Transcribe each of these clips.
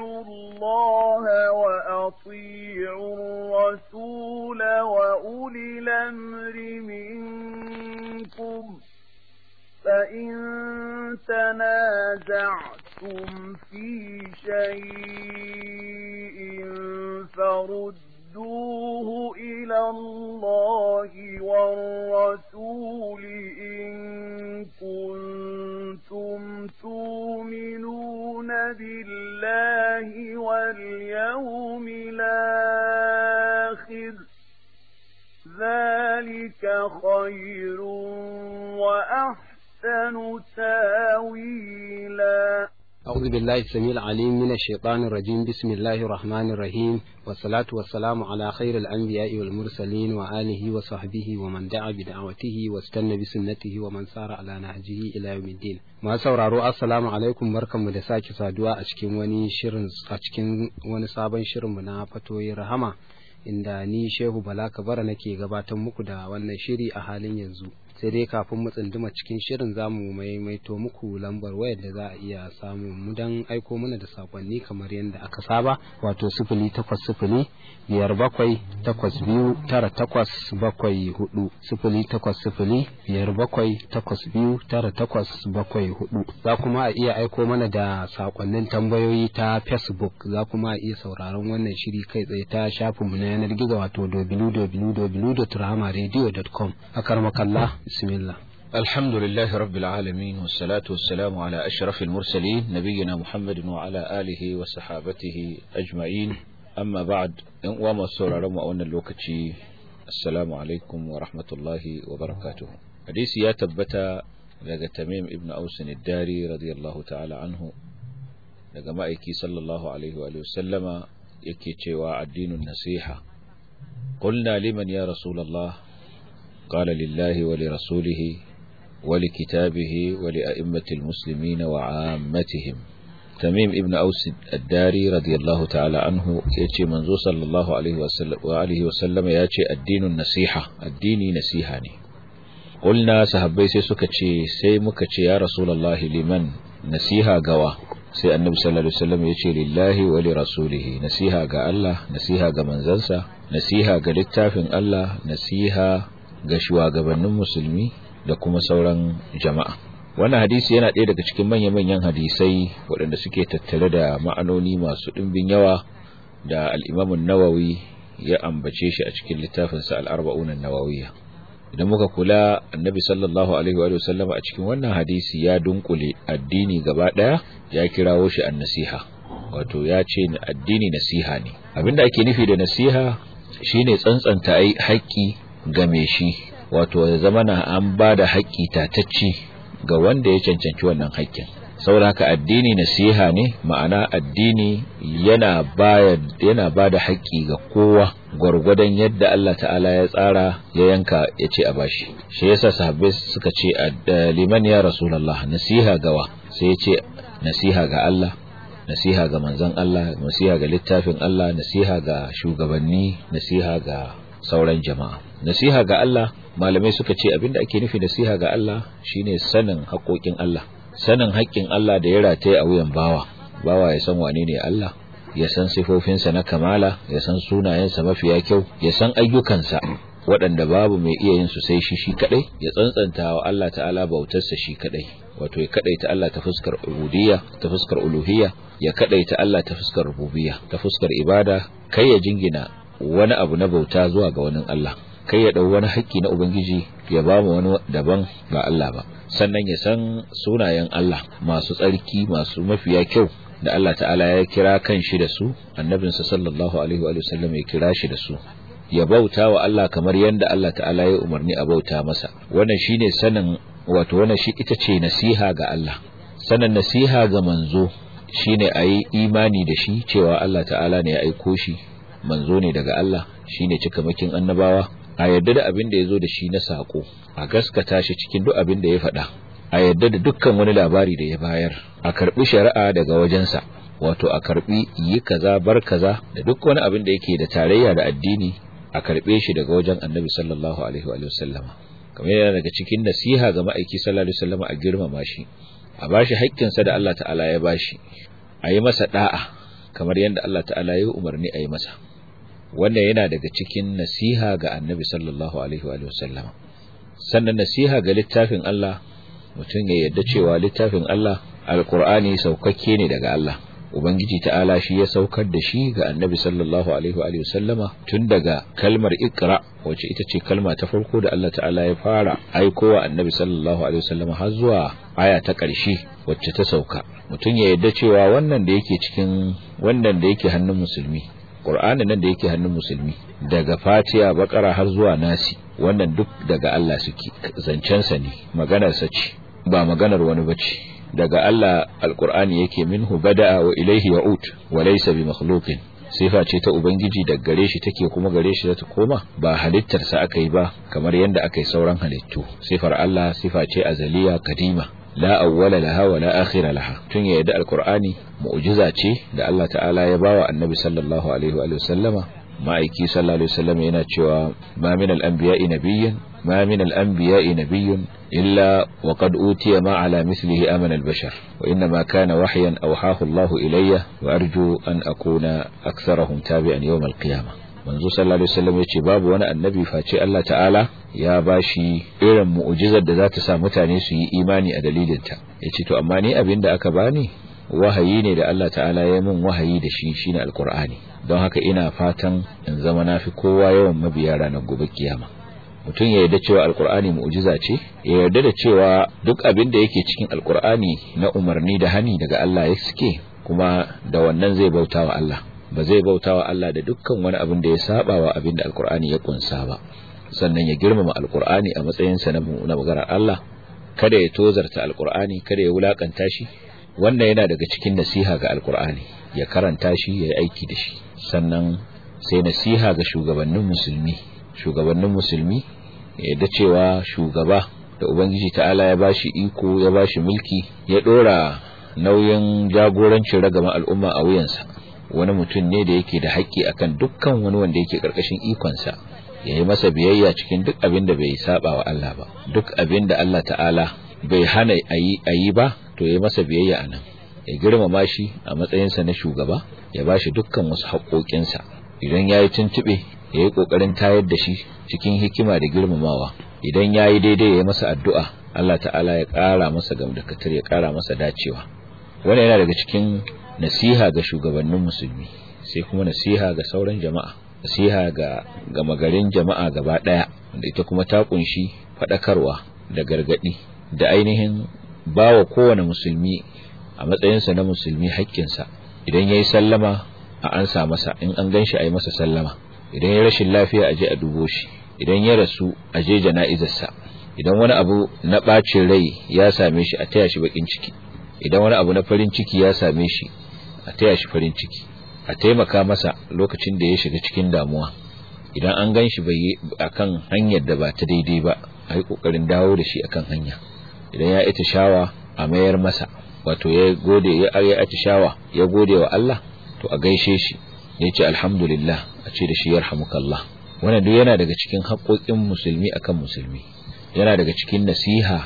وأطيعوا الله وأطيعوا الرسول وأولي الأمر منكم فإن تنازعتم في شيء فردوه إلى الله والرسول إن كنتم تؤمنون بالله واليوم الآخر ذلك خير وأحسن تاويلا أعوذ بالله السميع العليم من الشيطان الرجيم بسم الله الرحمن الرحيم والصلاة والسلام على خير الأنبياء والمرسلين وآله وصحبه ومن دعا بدعوته واستنى بسنته ومن سار على نهجه إلى يوم الدين ما sauraro assalamu alaikum barkanmu da sake saduwa a cikin wani shirin a cikin wani sabon shirinmu na fatoyi rahama inda ni Shehu Bala Kabara nake gabatar muku da wannan shiri a halin yanzu sai dai kafin mu tsunduma cikin shirin zamu maimaito muku lambar wayar da za a iya samu mu dan aiko mana da sakonni kamar yadda aka saba wato sifili takwas sifili biyar bakwai takwas biyu tara takwas bakwai hudu sifili takwas sifili biyar bakwai takwas biyu tara takwas bakwai hudu za kuma a iya aiko mana da sakonnin tambayoyi ta facebook za kuma a iya sauraron wannan shiri kai tsaye ta shafinmu na yanar gizo wato www.rahamaradio.com a karmakalla بسم الله الحمد لله رب العالمين والصلاة والسلام على أشرف المرسلين نبينا محمد وعلى آله وصحابته أجمعين أما بعد وما سورة رمى أن اللوكتي السلام عليكم ورحمة الله وبركاته حديث يا تبتا لقى تميم ابن أوس الداري رضي الله تعالى عنه لقى مائكي صلى الله عليه وآله وسلم يكي تشوى الدين النصيحة قلنا لمن يا رسول الله قال لله ولرسوله ولكتابه ولأئمة المسلمين وعامتهم تميم ابن أوس الداري رضي الله تعالى عنه يأتي منذ صلى الله عليه وسلم, وآله وسلم يأتي الدين النصيحة الدين نسيحاني قلنا سهبي سيسكتشي سيمكتشي يا رسول الله لمن نسيها قوى sai annabi sallallahu alaihi wasallam ya ce lillahi wa li rasulihi nasiha ga Allah nasiha ga manzansa nasiha ga littafin Allah nasiha ga shugabannin musulmi da kuma sauran jama'a wannan hadisi yana ɗaya daga cikin manya-manyan hadisai waɗanda suke tattare da ma'anoni masu ɗimbin yawa da al'imamun nawawi ya ambace shi a cikin littafinsa al'arba'unan nawawiyya idan muka kula annabi sallallahu alaihi wa sallam a cikin wannan hadisi ya dunkule addini gaba ɗaya ya kirawo shi an nasiha wato ya ce addini nasiha ne abinda ake nufi da nasiha shine tsantsanta haƙƙi game shi wato ya zama na an ba da haƙƙi tatacci ga wanda ya cancanci wannan haƙƙin saboda haka addini nasiha ne ma'ana addini yana ba yana ba da haƙƙi ga kowa gwargwadon yadda Allah ta'ala ya tsara ya yanka ya ce a bashi shi yasa sahabbai suka ce liman ya rasulullah nasiha gawa sai ya ce nasiha ga Allah nasiha ga manzon Allah nasiha ga littafin Allah nasiha ga shugabanni nasiha ga sauran jama'a nasiha ga Allah malamai suka ce abinda ake nufi nasiha ga Allah shine sanin haƙoƙin Allah sanin haƙƙin Allah da ya rataye a wuyan bawa bawa ya san wane ne Allah ya san sifofinsa na kamala ya san sunayensa mafiya kyau ya san ayyukansa waɗanda babu mai iya yin su sai shi shi kadai ya tsantsanta wa Allah ta'ala bautarsa shi kadai wato ya kadaita Allah ta fuskar ubudiyya ta fuskar uluhiyya ya kadaita Allah ta fuskar rububiyya ta fuskar ibada kai ya jingina wani abu na bauta zuwa ga wani Allah kai ya dau wani haƙƙi na ubangiji ya ba mu wani daban ba Allah ba sannan ya san sunayen Allah masu tsarki masu mafiya kyau da Allah ta'ala ya kira kan shi da su annabinsa sallallahu alaihi wa sallam ya kira shi da su ya bauta wa Allah kamar yadda Allah ta'ala ya umarni a bauta masa wannan shine sanin wato wannan shi ita ce nasiha ga Allah sanin nasiha ga manzo shine ayi imani da shi cewa Allah ta'ala ne ya aiko shi manzo ne daga Allah shine cikamakin annabawa a yadda da abin da ya zo da shi na sako a gaskata shi cikin duk abin da ya faɗa a yadda da dukkan wani labari da ya bayar a karbi shari'a daga wajensa wato a karbi yi kaza bar kaza da duk wani abin da yake da tarayya da addini a karbe shi daga wajen annabi sallallahu alaihi wa sallama kamar yana daga cikin nasiha ga ma'aiki sallallahu alaihi wasallama a girmama shi a bashi haƙƙinsa da Allah ta'ala ya bashi a yi masa da'a kamar yadda Allah ta'ala ya umarni a yi masa wannan yana daga cikin nasiha ga annabi sallallahu alaihi wa sallama sannan nasiha ga littafin Allah mutum ya yadda cewa littafin Allah alkur'ani saukakke ne daga Allah ubangiji ta'ala shi ya saukar da shi ga annabi sallallahu alaihi wa sallama tun daga kalmar ikra wacce ita ce kalma ta farko da Allah ta'ala ya fara aikowa annabi sallallahu alaihi wa sallama har zuwa aya ta ƙarshe wacce ta sauka mutum ya yadda cewa wannan da yake cikin wannan da yake hannun musulmi Qur'anin nan da yake hannun musulmi daga Fatiha Bakara har zuwa Nasi wannan duk daga Allah suke zancensa ne maganarsa ce ba maganar wani bace daga Allah alqur'ani yake minhu bada'a wa ilayhi ya'ud wa laysa bi makhluqin sifa ce ta ubangiji daga gare shi take kuma gare shi ta koma ba halittar sa aka yi ba kamar yanda aka yi sauran halittu sifar Allah sifa ce azaliya kadima la awwala laha wa la akhira laha tun ya yadda alqur'ani mu'jiza ce da Allah ta'ala ya bawa annabi sallallahu alaihi wa sallama ma'aiki sallallahu alaihi wasallam yana cewa ma min al-anbiya'i nabiyyun ma min al-anbiya'i nabiyyun illa wa qad utiya ma ala mithlihi amana al-bashar wa inna ma kana wahyan awhahu Allah ilayya wa arju an akuna aktharahum tabi'an yawm al-qiyamah manzo sallallahu alaihi wasallam yace babu wani annabi face Allah ta'ala ya bashi irin mu'jizar da za ta sa mutane su yi imani a dalilinta yace to amma ni abinda aka bani wahayi ne da Allah ta'ala ya min wahayi da shi shine alqur'ani don haka ina fatan in zama nafi kowa yawan mabiya ranar gobe kiyama mutum ya yarda cewa alqur'ani mu'jiza ce ya yarda da cewa duk abin da yake cikin alqur'ani na umarni da hani daga Allah ya suke kuma da wannan zai bautawa Allah ba zai bautawa Allah da dukkan wani abin da ya saba wa abin da alqur'ani ya kunsa ba sannan ya girmama alqur'ani a matsayinsa na maganar Allah kada ya tozarta alqur'ani kada ya wulakanta shi wannan yana daga cikin nasiha ga alkur'ani ya karanta shi ya yi aiki da shi sannan sai nasiha ga shugabannin musulmi shugabannin musulmi yadda cewa shugaba da ubangiji ta'ala ya bashi iko ya bashi mulki ya dora nauyin jagorancin ragama al'umma a wuyansa wani mutum ne da yake da haƙƙi akan dukkan wani wanda yake ƙarƙashin ikonsa ya yi masa biyayya cikin duk abin da bai saba wa Allah ba duk abin da Allah ta'ala bai hana a yi ba to ya masa biyayya a nan ya girmama shi a matsayinsa na shugaba ya ba shi dukkan wasu haƙoƙinsa idan ya yi tuntuɓe ya yi ƙoƙarin tayar da shi cikin hikima da girmamawa idan ya yi daidai ya yi masa addu'a Allah ta'ala ya ƙara masa gamdakatar ya ƙara masa dacewa wannan yana daga cikin nasiha ga shugabannin musulmi sai kuma nasiha ga sauran jama'a nasiha ga gama garin jama'a gaba ɗaya wanda ita kuma ta ƙunshi faɗakarwa da gargaɗi da ainihin ba wa kowane musulmi a matsayinsa na musulmi haƙƙinsa idan ya yi sallama a ansa masa in an gan shi a yi masa sallama idan ya rashin lafiya a je a dubo shi idan ya rasu a je jana'izarsa idan wani abu na ɓacin rai ya same shi a taya shi baƙin ciki idan wani abu na farin ciki ya same shi a taya shi farin ciki a taimaka masa lokacin da ya shiga cikin damuwa idan an gan shi bai akan hanyar da ba ta daidai ba a yi ƙoƙarin dawo da shi akan hanya idan ya ita shawa a mayar masa wato ya gode ya ya atishawa ya gode wa Allah to a gaishe shi ya ce alhamdulillah a ce da shi yarhamukallah wannan duk yana daga cikin haƙoƙin musulmi akan musulmi yana daga cikin nasiha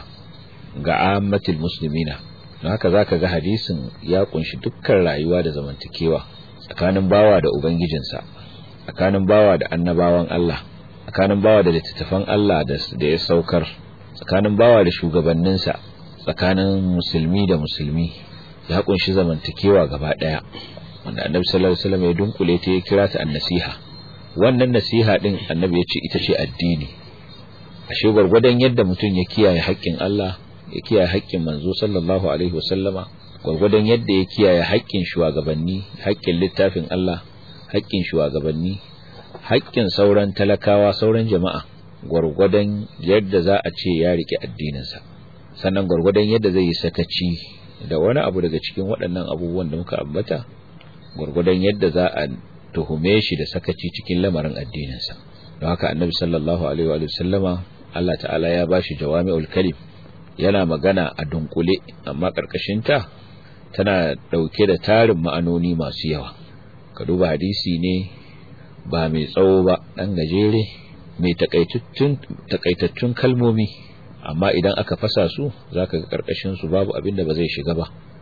ga ammatul muslimina don haka zaka ga hadisin ya kunshi dukkan rayuwa da zamantakewa tsakanin bawa da ubangijinsa tsakanin bawa da annabawan Allah tsakanin bawa da littattafan Allah da ya saukar tsakanin bawa da shugabanninsa tsakanin musulmi da musulmi ya kunshi zamantakewa gaba daya wanda annabi sallallahu alaihi wasallam ya dunkule ta ya kira ta annasiha wannan nasiha din annabi ya ce ita ce addini ashe gwargwadon yadda mutum ya kiyaye haƙƙin Allah ya kiyaye haƙƙin manzo sallallahu alaihi wasallama gwargwadon yadda ya kiyaye haƙƙin shugabanni haƙƙin littafin Allah haƙƙin shugabanni haƙƙin sauran talakawa sauran jama'a gwargwadon yadda za a ce ya rike addininsa sannan gwargwadon yadda zai yi sakaci da wani abu daga cikin waɗannan abubuwan da muka ambata gwargwadon yadda za a tuhume shi da sakaci cikin lamarin addininsa don haka annabi sallallahu alaihi wa sallama Allah ta'ala ya bashi jawami'ul kalim yana magana a dunkule amma karkashin ta tana dauke da tarin ma'anoni masu yawa ka duba hadisi ne ba mai tsawo ba dan gajere mai takaitattun kalmomi amma idan aka fasa su zaka ga karkashin su babu abin da ba zai shiga ba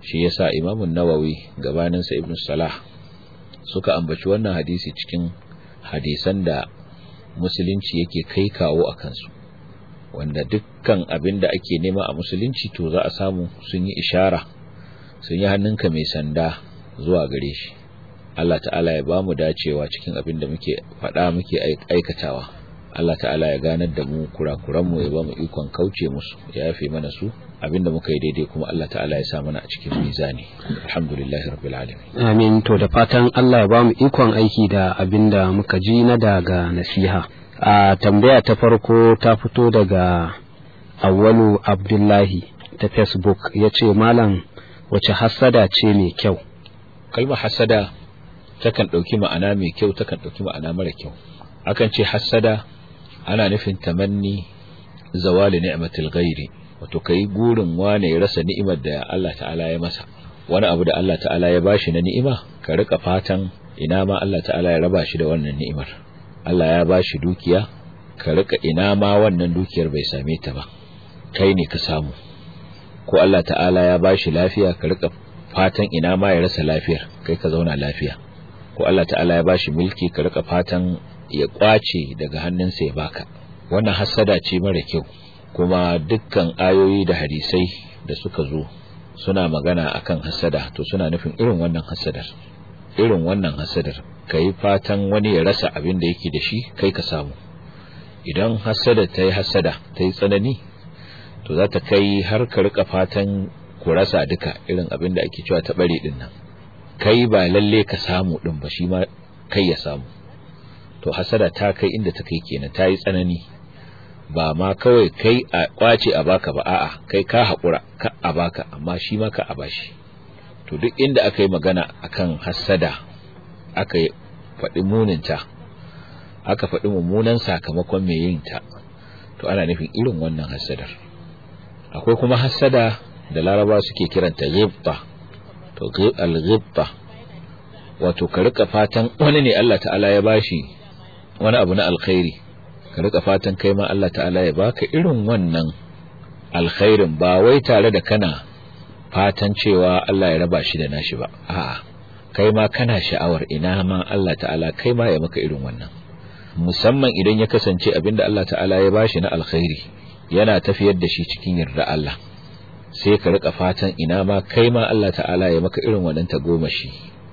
shi yasa imamun nawawi gabaninsa ibn salah suka ambaci wannan hadisi cikin hadisan da musulunci yake kai kawo a kansu wanda dukkan abin da ake nema a musulunci to za a samu sun yi ishara sun yi hannunka mai sanda zuwa gare shi Allah ta'ala ya ba mu dacewa cikin abin da muke faɗa muke aikatawa Allah ta'ala ya ganar da mu kurakuranmu ya ba mu ikon kauce musu ya yafe mana su abinda muka yi daidai kuma Allah ta'ala ya sa mana a cikin mizani alhamdulillahi rabbil alamin amin to da fatan Allah ya ba mu ikon aiki da abinda muka ji na daga nasiha a tambaya ta farko ta fito daga awwalu abdullahi ta facebook ya ce malam wace hassada ce mai kyau kalmar hassada takan ɗauki ma'ana mai kyau takan ɗauki ma'ana mara kyau akan ce hassada ana nufin tamanni zawali ni'matil ghairi wato kai gurin wane ya rasa ni'imar da Allah ta'ala ya masa wani abu da Allah ta'ala ya bashi na ni'ima ka rika fatan ina ma Allah ta'ala ya raba shi da wannan ni'imar Allah ya bashi dukiya ka rika ina ma wannan dukiyar bai same ta ba kai ne ka samu ko Allah ta'ala ya bashi lafiya ka rika fatan ina ma ya rasa lafiyar kai ka zauna lafiya ko Allah ta'ala ya bashi mulki ka rika fatan ya kwace daga hannunsa ya baka wannan hasada ce mara kyau kuma dukkan ayoyi da hadisai da suka zo suna magana akan hasada to suna nufin irin wannan hasadar irin wannan hasadar kai fatan wani ya rasa abin da yake da shi kai ka samu idan hasada ta yi hasada ta yi tsanani to za ta kai har ka rika fatan ku rasa duka irin abin da ake cewa ta bare din nan kai ba lalle ka samu din ba shi ma kai ya samu to hasada ta kai inda ta kai kenan ta yi tsanani ba ma kawai kai a kwace a baka ba a'a kai ka haƙura ka a baka amma shi ma ka a bashi to duk inda aka yi magana akan hasada aka faɗi muninta aka faɗi mummunan sakamakon mai yin ta to ana nufin irin wannan hasadar akwai kuma hasada da laraba suke kiranta ghibta to al-ghibta wato ka rika fatan wani ne Allah ta'ala ya bashi wani abu na alkhairi ka rika fatan kai ma Allah ta'ala ya baka irin wannan alkhairin ba wai tare da kana fatan cewa Allah ya raba shi da nashi ba a'a kai ma kana sha'awar ina ma Allah ta'ala kai ma ya maka irin wannan musamman idan ya kasance abinda Allah ta'ala ya bashi na alkhairi yana tafiyar da shi cikin yarda Allah sai ka rika fatan ina ma kai ma Allah ta'ala ya maka irin wannan tagomashi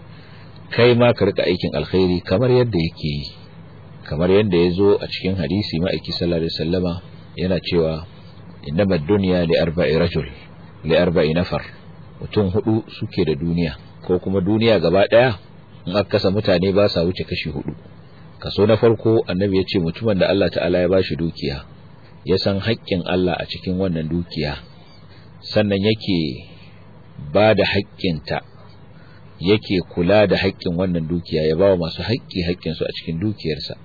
kai ma ka rika aikin alkhairi kamar yadda yake yi kamar yadda ya zo a cikin hadisi ma'aiki sallallahu alaihi wasallama yana cewa innama dunya li arba'i rajul li arba'i nafar mutum hudu suke da duniya ko kuma duniya gaba daya in aka kasa mutane ba sa wuce kashi hudu kaso na farko annabi ya ce mutumin da Allah ta'ala ya bashi dukiya ya san haƙƙin Allah a cikin wannan dukiya sannan yake ba da haƙƙinta yake kula da haƙƙin wannan dukiya ya ba wa masu haƙƙi haƙƙinsu a cikin dukiyarsa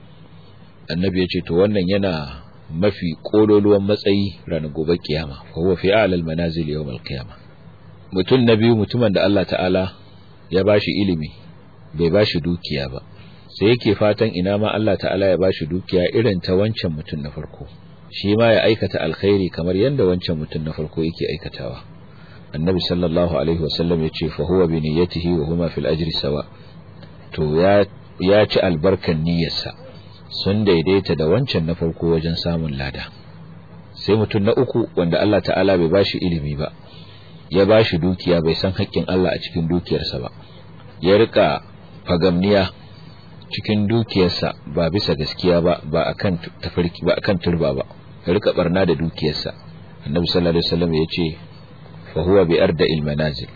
annabi ya ce to wannan yana mafi kololuwan matsayi ranar gobe kiyama fa huwa fi a'lal manazil yawm al-qiyama mutum na biyu mutumin da Allah ta'ala ya bashi ilimi bai bashi dukiya ba sai yake fatan ina ma Allah ta'ala ya bashi dukiya irin ta wancan mutum na farko shi ma ya aikata alkhairi kamar yadda wancan mutum na farko yake aikatawa annabi sallallahu alaihi wasallam ya ce fa huwa bi niyyatihi wa huma fil ajri sawa to ya ya ci albarkan niyyarsa sun daidaita da wancan na farko wajen samun lada sai mutum na uku wanda Allah ta'ala bai bashi ilimi ba ya bashi dukiya bai san haƙƙin Allah a cikin dukiyarsa ba ya rika fagamniya cikin dukiyarsa ba bisa gaskiya ba ba akan tafarki ba akan turba ba ya rika barna da dukiyarsa annabi sallallahu alaihi wasallam ya ce fa huwa bi arda il manazil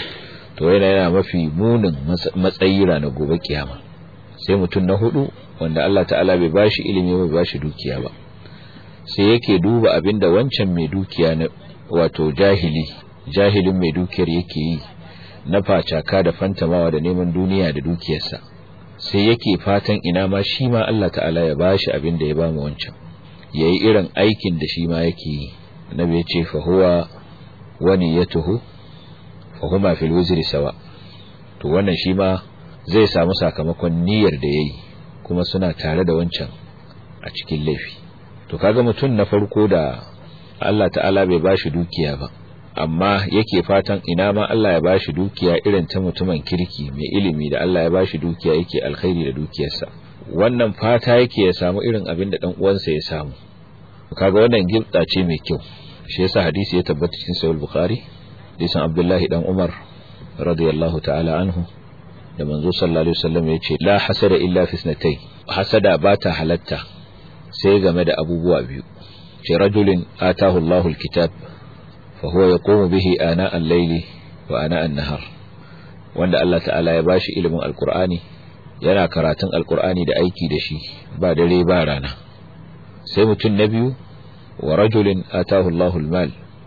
to yana yana mafi munin matsayi ranar gobe kiyama sai mutum na hudu wanda Allah ta'ala bai bashi ilimi bai bashi dukiya ba sai yake duba abinda wancan mai dukiya na wato jahili jahilin mai dukiyar yake yi na facaka da fantamawa da neman duniya da dukiyarsa sai yake fatan ina ma shi ma Allah ta'ala ya bashi abinda ya bamu wancan yayi irin aikin da shi ma yake yi annabi ya ce fa huwa wa niyyatuhu fa huma fil wizri sawa to wannan shi ma zai samu sakamakon niyyar da yayi kuma suna tare da wancan a cikin laifi to kaga mutum na farko da Allah ta'ala bai bashi dukiya ba amma yake fatan ina ma Allah ya bashi dukiya irin ta mutumin kirki mai ilimi da Allah ya bashi dukiya yake alkhairi da dukiyarsa wannan fata yake ya samu irin abin da dan uwansa ya samu kaga wannan gibda ce mai kyau shi yasa hadisi ya tabbata cikin sahih bukhari hadisin abdullahi dan umar radiyallahu ta'ala anhu da manzo sallallahu alaihi wasallam ya ce la hasada illa fi isnatay hasada ba ta halatta sai game da abubuwa biyu ce rajulin atahu Allahu alkitab fa huwa yaqumu bihi ana al-layli wa ana an-nahar wanda Allah ta'ala ya bashi ilimin alqur'ani yana karatun alqur'ani da aiki da shi ba dare ba rana sai mutum na biyu wa rajulin atahu Allahu al-mal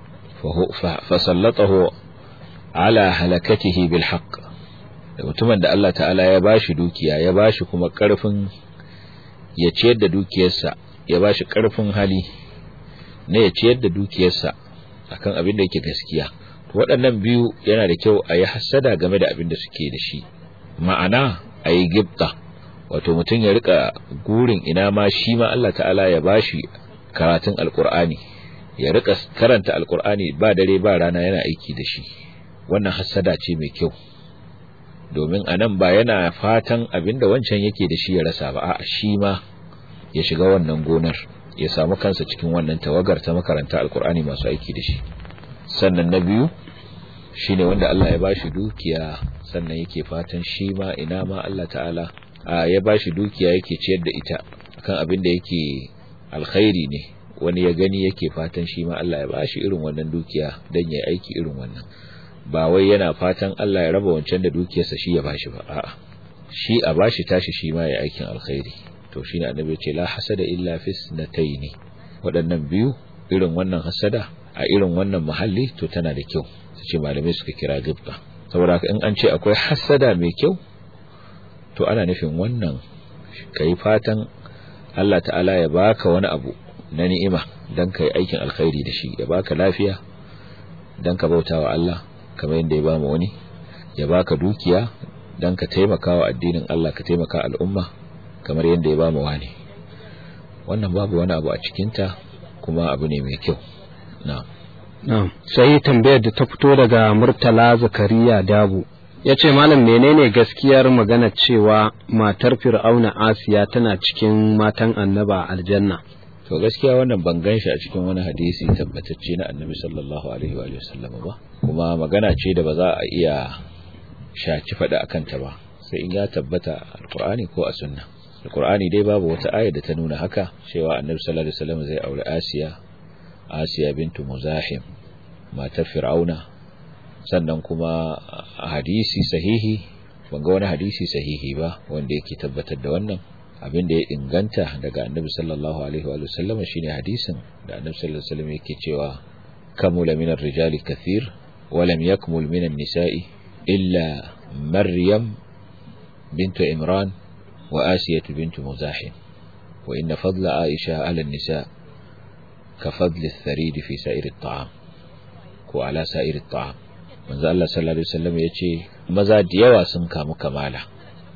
fa sallatahu ala halakatihi bil haqq da mutumin da Allah ta'ala ya bashi dukiya ya bashi kuma karfin ya ciyar da dukiyarsa ya bashi karfin hali na ya ciyar da dukiyarsa akan abin da yake gaskiya to waɗannan biyu yana da kyau a yi hassada game da abin da suke da shi ma'ana a yi gibta wato mutum ya rika gurin ina ma shi ma Allah ta'ala ya bashi karatun alkur'ani ya rika karanta alkur'ani ba dare ba rana yana aiki da shi wannan hassada ce mai kyau domin a nan ba yana fatan abinda wancan yake da shi ya rasa ba a shi ma ya shiga wannan gonar ya samu kansa cikin wannan tawagar ta makaranta alkur'ani masu aiki da shi sannan na biyu shine wanda Allah ya bashi dukiya sannan yake fatan shi ma ina ma Allah ta'ala ya bashi dukiya yake ciyar da ita akan abin da yake alkhairi ne wani ya gani yake fatan shi ma Allah ya bashi irin wannan dukiya dan ya aiki irin wannan ba wai yana fatan Allah ya raba wancan da dukiyarsa shi ya bashi ba a'a shi a bashi tashi shi ma ya aikin alkhairi to shine annabi ya ce la hasada illa fisnataini waɗannan biyu irin wannan hasada a irin wannan mahalli to tana da kyau su ce malamai suka kira gibba saboda in an ce akwai hasada mai kyau to ana nufin wannan kai fatan Allah ta'ala ya baka wani abu na ni'ima dan kai aikin alkhairi da shi ya baka lafiya dan ka bautawa Allah kamar yadda ya ba mu wani ya baka dukiya dan ka taimaka wa addinin Allah ka taimaka al'umma kamar yadda ya ba mu wani wannan babu wani abu a cikinta kuma abu ne mai kyau na'am na'am sai tambayar da ta fito daga Murtala Zakariya Dabu ya ce malam menene gaskiyar magana cewa matar Fir'auna Asiya tana cikin matan annaba aljanna to gaskiya wannan ban gan shi a cikin wani hadisi tabbatacce na annabi sallallahu alaihi wa sallam ba kuma magana ce da ba za a iya shaci faɗa a kanta ba sai in ya tabbata alkur'ani ko a sunna alkur'ani dai babu wata aya da ta nuna haka cewa annabi sallallahu alaihi wasallam zai aure asiya asiya bintu muzahim matar fir'auna sannan kuma a hadisi sahihi ban ga wani hadisi sahihi ba wanda yake tabbatar da wannan abin da ya inganta daga annabi sallallahu alaihi wa sallam shine hadisin da annabi sallallahu alaihi wasallam yake cewa kamula minar rijali kathir wa lam yakmul minan nisa'i illa maryam bintu imran wa asiyatu bintu muzahim wa inna fadla aisha ala nisa ka fadli tharid fi sa'ir at-ta'am ko ala sa'ir at-ta'am manzo Allah sallallahu alaihi wasallam yace maza da yawa sun kamu kamala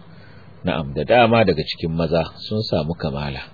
na'am da dama daga cikin maza sun samu kamala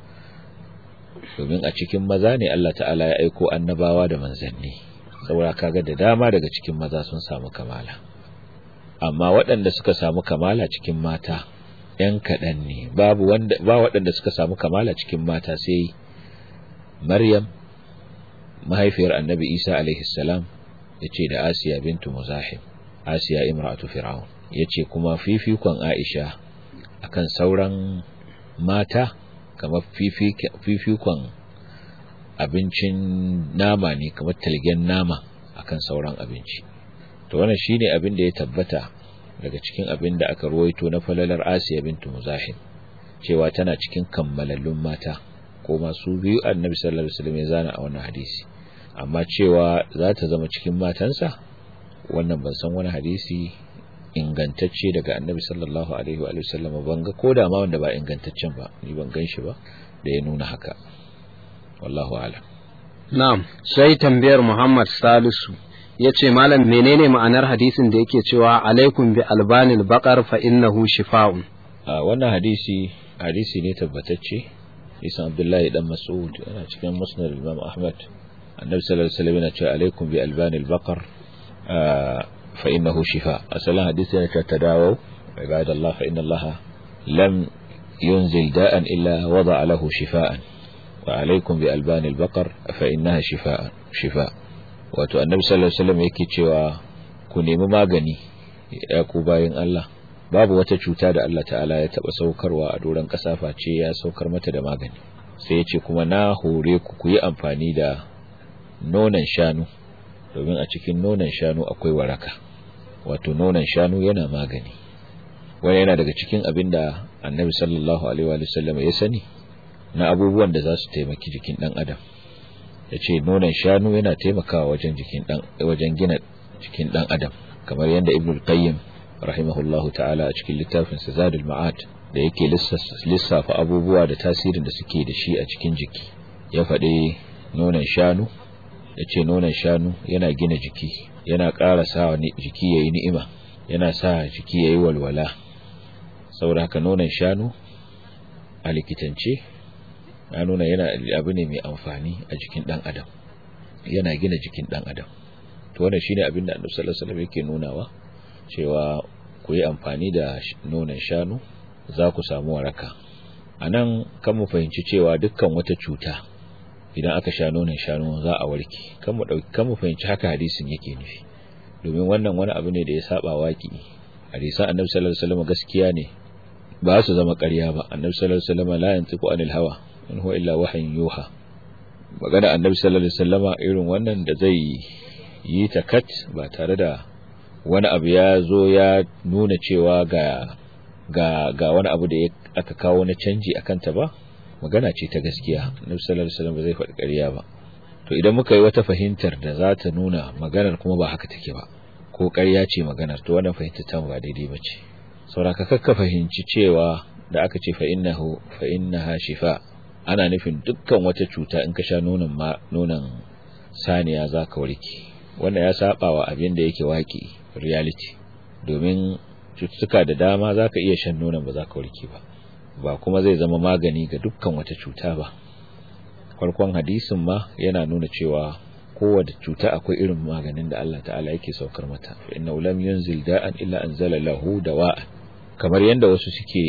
domin a cikin maza ne Allah ta'ala ya aiko annabawa da manzanni saboda kaga da dama daga cikin maza sun samu kamala amma waɗanda suka samu kamala cikin mata ‘yan kaɗan ne babu wanda ba waɗanda suka samu kamala cikin mata sai maryam mahaifiyar annabi isa alaihi salam ya ce da asiya bintu muzahim asiya imratu fir'aun ya ce kuma fifikon aisha akan sauran mata kamar fifikon abincin nama ne kamar talgen nama akan sauran abinci to wannan shine abin da ya tabbata daga cikin abin da aka ruwaito na falalar Asiya bintu Muzahim cewa tana cikin kammalallun mata ko masu biyu annabi sallallahu alaihi wasallam ya zana a wannan hadisi amma cewa za ta zama cikin matansa wannan ban san wani hadisi ingantacce daga annabi sallallahu alaihi wa sallam ban ga koda ma wanda ba ingantaccen ba ni ban gan shi ba da ya nuna haka wallahu a'lam na'am sai tambayar Muhammad Salisu ya ce malam menene ma'anar hadisin da yake cewa alaikum bi albanil baqar fa innahu shifa'un a wannan hadisi hadisi ne tabbatacce isan abdullahi dan mas'ud yana cikin musnad imam ahmad annabi sallallahu alaihi wasallam yana cewa alaikum bi albanil baqar fa innahu shifa asalan hadisi yana cewa tadawu ibadallah fa inna allaha lam yunzil da'an illa wada'a lahu shifaan wa alaikum bi albanil baqar fa innaha shifaan shifa wato annabi sallallahu alaihi wasallam yake cewa ku nemi magani ya ku bayin Allah babu wata cuta da Allah ta'ala ya taba saukarwa a doron kasa face ya saukar mata da magani sai ya ce kuma na hore ku ku yi amfani da nonon shanu domin a cikin nonon shanu akwai waraka wato nonon shanu yana magani wani yana daga cikin abin da annabi sallallahu alaihi wa sallam ya sani na abubuwan da za su taimaki jikin dan adam ya ce nonon shanu yana taimakawa wajen jikin dan wajen gina jikin dan adam kamar yadda ibnul qayyim rahimahullahu ta'ala a cikin littafin sa zadul ma'ad da yake lissafa abubuwa da tasirin da suke da shi a cikin jiki ya faɗi nonon shanu ya ce nonon shanu yana gina jiki yana ƙara sa jiki ya yi ni'ima yana sa jiki ya yi walwala saboda haka nonon shanu a likitance ya nuna yana abu ne mai amfani a jikin ɗan adam yana gina jikin ɗan adam to wannan shine abin da annabi sallallahu alaihi wasallam yake nunawa cewa ku yi amfani da nonon shanu za ku samu waraka anan kan mu fahimci cewa dukkan wata cuta idan aka sha nonon shanu za a warke kan mu dauki kan mu fahimci haka hadisin yake nufi domin wannan wani abu ne da ya saba waki hadisan annabi sallallahu alaihi wasallam gaskiya ne ba su zama ƙarya ba annabi sallallahu alaihi wasallam la yantiqu anil hawa in huwa illa wahyin yuha magana annabi sallallahu alaihi wasallama irin wannan da zai yi ta kat ba tare da wani abu ya zo ya nuna cewa ga ga ga wani abu da aka kawo na canji akan ta ba magana ce ta gaskiya annabi sallallahu alaihi wasallam zai faɗi ƙarya ba to idan muka yi wata fahimtar da za ta nuna maganar kuma ba haka take ba ko ƙarya ce maganar to wannan fahimtar ta ba daidai ba ce sauraka kakka fahimci cewa da aka ce fa innahu fa innaha shifa ana nufin dukkan wata cuta in ka sha nonon ma nonon saniya zaka warke wannan ya saba wa abin da yake waki reality domin cututtuka da dama zaka iya shan nonon ba zaka warke ba ba kuma zai zama magani ga dukkan wata cuta ba farkon hadisin ma yana nuna cewa kowace cuta akwai irin maganin da Allah ta'ala yake saukar mata fa inna lam yunzil da'an illa anzala lahu dawa'an kamar yanda wasu suke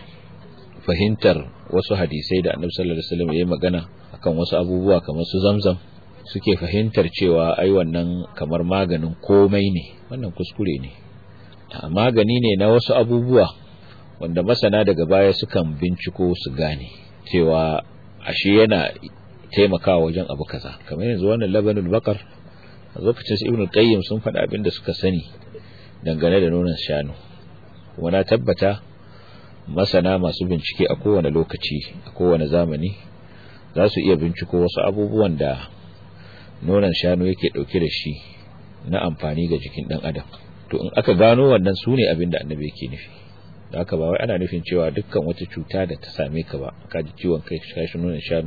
fahimtar wasu hadisai da Annabi sallallahu alaihi wasallam yayi magana akan wasu abubuwa kamar su zamzam suke fahimtar cewa ai wannan kamar maganin komai ne wannan kuskure ne magani ne na wasu abubuwa wanda masana daga baya sukan binciko su gane cewa ashe yana taimakawa wajen abu kaza kamar yanzu wannan labanul bakar a lokacin su ibnu qayyim sun faɗa abin da suka sani dangane da nonon shanu kuma na tabbata masana masu bincike a kowane lokaci a kowane zamani za su iya binciko wasu abubuwan da nonon shanu yake ɗauke da shi na amfani ga jikin ɗan adam to in aka gano wannan su ne abin da annabi yake nufi da haka ba wai ana nufin cewa dukkan wata cuta da ta same ka ba ka ji ciwon kai ka sha nonon shanu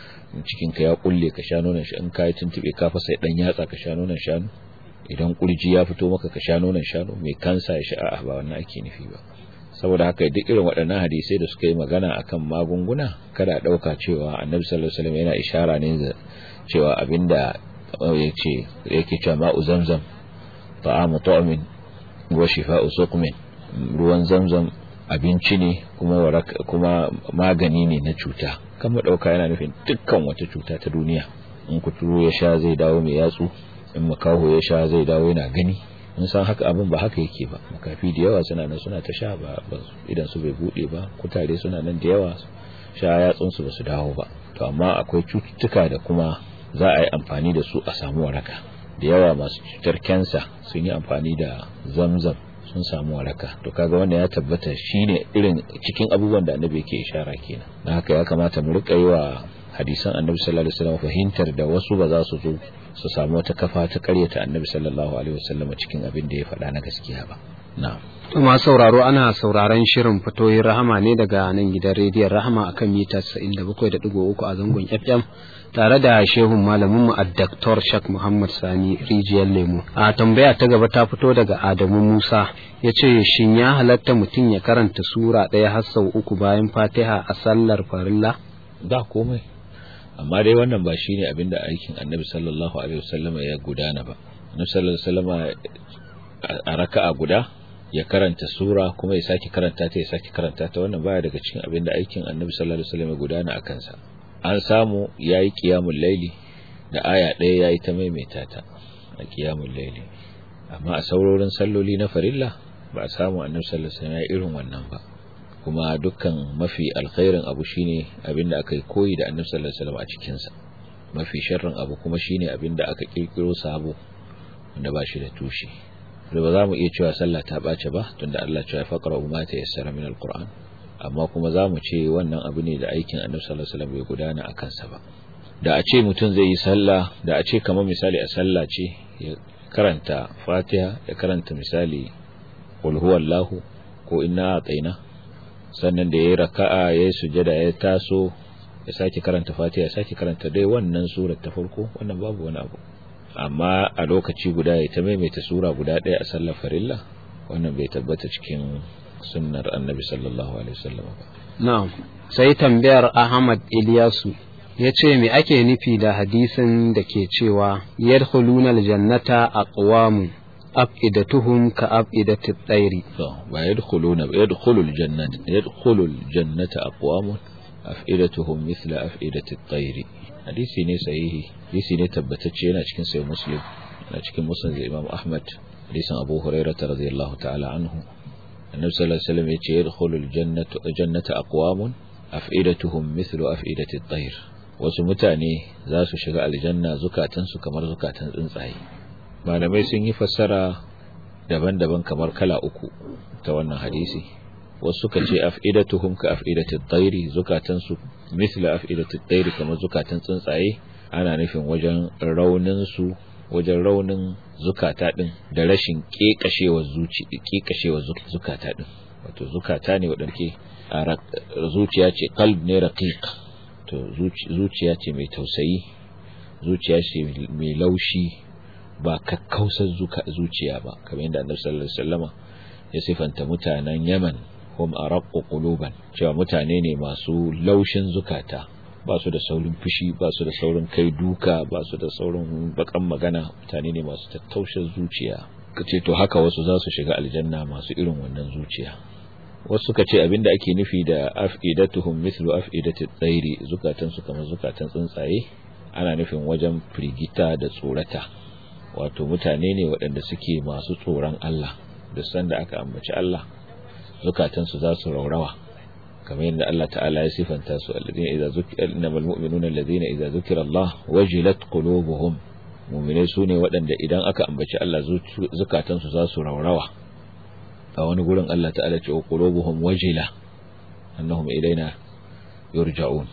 cikin ka ya kulle ka sha nonon shi in ka yi tuntube ka fasa dan yatsa ka sha nonon shanu idan kurji ya fito maka ka sha nonon shanu mai kansa ya sha a'a ba wannan ake nufi ba saboda haka duk irin waɗannan hadisai da suka yi magana akan magunguna kada ɗauka cewa annabi sallallahu alaihi wasallam yana ishara ne da cewa abinda yace yake cewa ma'u zamzam ta'amu ta'min wa shifa'u suqmin ruwan zamzam abinci ne kuma kuma magani ne na cuta kan mu dauka yana nufin dukkan wata cuta ta duniya in kuturu ya sha zai dawo mai yatsu in makaho ya sha zai dawo yana gani mun san haka abin ba haka yake ba makafi da yawa suna nan suna ta sha ba idan su bai bude ba kutare suna nan da yawa sha yatsun su basu dawo ba to amma akwai cututtuka da kuma za a yi amfani da su a samu waraka da yawa masu cutar kansa sun yi amfani da zamzam sun samu waraka to kaga wanda ya tabbata shine irin cikin abubuwan da annabi yake ishara kenan dan haka ya kamata mu rika yi wa hadisan annabi sallallahu alaihi wasallam fahimtar da wasu ba za su zo su samu wata kafa ta karyata annabi sallallahu alaihi wasallam cikin abin da ya faɗa na gaskiya ba na'am kuma sauraro ana sauraron shirin fatoyin rahama ne daga nan gidan rediyon rahama akan mita 97.3 a zangon FM tare da shehun malamin mu Dr. Shak Muhammad Sani Rijiyar Lemu. A tambaya ta gaba ta fito daga Adamu Musa ya ce shin ya halatta mutum ya karanta sura ɗaya har sau uku bayan Fatiha a sallar farilla? da komai amma dai wannan ba shine abin da aikin annabi sallallahu alaihi wasallama ya gudana ba annabi sallallahu alaihi wasallama a raka'a guda ya karanta sura kuma ya sake karanta ta ya sake karanta ta wannan baya daga cikin abin da aikin annabi sallallahu alaihi wasallam ya gudana a kansa an samu yayi qiyamul laili da aya ɗaya yayi ta maimaita ta a qiyamul laili amma a saurorin salloli na farilla ba a samu annabi sallallahu alaihi wasallam ya irin wannan ba kuma dukkan mafi alkhairin abu shine abin da aka yi koyi da annabi sallallahu alaihi wasallam a cikin sa mafi sharrin abu kuma shine abin da aka kirkiro sabo wanda ba shi da tushe da ba za mu iya cewa sallah ta ɓace ba tunda Allah cewa faqra umma ta yassara min alquran amma kuma za mu ce wannan abu ne da aikin annabi sallallahu alaihi wasallam bai gudana a kansa ba da a ce mutum zai yi sallah da a ce kamar misali a sallah ce ya karanta fatiha ya karanta misali qul huwallahu ko inna ataina sannan da yayi raka'a yayi sujada ya taso ya sake karanta fatiha ya sake karanta dai wannan surar ta farko wannan babu wani abu amma a lokaci guda ya ta maimaita sura guda ɗaya a sallar farilla wannan bai tabbata cikin sunnar annabi sallallahu alaihi wasallam ba na'am sai tambayar Ahmad Ilyasu ya ce me ake nufi da hadisin da ke cewa yadkhuluna aljannata aqwamun afidatuhum ka afidatit tsairi to ba yadkhuluna yadkhulul jannata yadkhulul jannata aqwamun afidatuhum mithla afidatit tsairi hadisi ne sahihi hadisi ne tabbatacce yana cikin sahih muslim yana cikin musnad imam ahmad hadisin abu hurairah radiyallahu ta'ala anhu annabi sallallahu alaihi wasallam yace yadkhulul jannata jannata aqwamun afidatuhum mithlu afidati at-tayr wasu mutane za su shiga aljanna zukatan su kamar zukatan tsuntsaye malamai sun yi fassara daban-daban kamar kala uku ta wannan hadisi wasu suka ce afidatuhum ka afidati at-tayr zukatan su mithla afidati at-tayr kamar zukatan tsuntsaye ana nufin wajen raunin su wajen raunin zukata din da rashin kekashewar zuci kekashewar zukata din wato zukata ne wadanda zuciya ce qalb ne raqiq to zuciya ce mai tausayi zuciya ce mai laushi ba kakkausar zuciya ba kamar yadda Annabi sallallahu alaihi wasallama ya sifanta mutanen Yaman hum araqqu quluban cewa mutane ne masu laushin zukata ba su da saurin fushi ba su da saurin kai duka ba su da saurin bakan magana mutane ne masu tattaushin zuciya kace to haka wasu za su shiga aljanna masu irin wannan zuciya wasu suka ce abinda ake nufi da afidatuhum mithlu afidati tsairi zukatan su kamar zukatan tsuntsaye ana nufin wajen firgita da tsorata wato mutane ne waɗanda suke masu tsoron Allah da sanda aka ambaci Allah zukatan su za su raurawa kamar yadda Allah ta'ala ya sifanta su alladhina idza zukira innamal mu'minuna alladhina idza zukira Allah wajilat qulubuhum mu'minai sune waɗanda idan aka ambaci Allah zukatan su za su raurawa a wani gurin Allah ta'ala ce qulubuhum wajila annahum ilaina yurja'un